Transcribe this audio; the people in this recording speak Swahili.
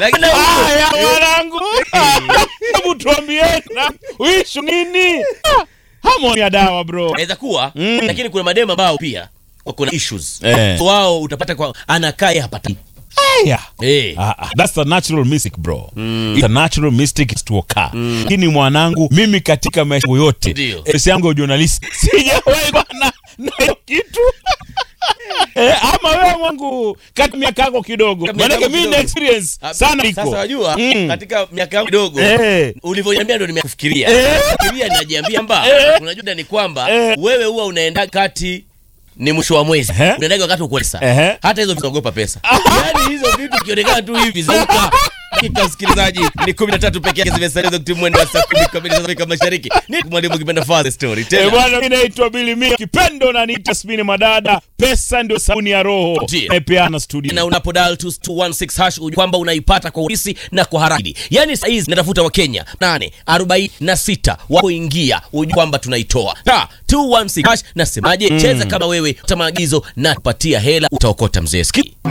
lakini Haya mwanangu, hebu tuambieni uishu nini? Hamoni ya dawa bro. inaweza kuwa Mm. lakini kuna mademu ambao pia wako na issues Eh. so wao utapata kwa anakaa yeye hapati Haya. eh Ah, ah, that's a natural mystic bro It's a natural mystic is to occur lakini mwanangu mimi katika maisha yangu yote Ndio. esi yangu ya journalist sijawahi kuwa na na hiyo kitu eh, ama wewe mwangu kati miaka yako kidogo Kati miaka maanake yangu mimi na kidogo. experience Ah, sana iko Sasa wajua Mm. katika miaka yangu kidogo Eh. ulivyoniambia ndo nimekufikiria. Eh. Fikiria najiambia mba Eh. unajua ni kwamba Eh. wewe huwa unaenda kati ni mwisho wa mwezi Ehe. unaendaga wakati uko pesa Ehe. hata hizo vinaogopa pesa yaani hizo vitu vikionekana tu hivi zauka dakika msikilizaji ni 13 pekee yake zimesalia za kutimia mwendo wa saa 10 kamili za Afrika Mashariki ni mwalimu kipenda father story Eh, tena bwana mimi naitwa Billy Mia kipendo na niita Spini Madada pesa ndio sabuni ya roho Ndio. napeana studio na unapo dial 216 hash ujue kwamba unaipata kwa urahisi na kwa haraka. Yaani saa hizi natafuta Wakenya 8 46 wapoingia ujue kwamba tunaitoa. Ta 216 hash nasemaje? Cheza kama wewe, uta maagizo na kupatia hela utaokota mzee. Sikia.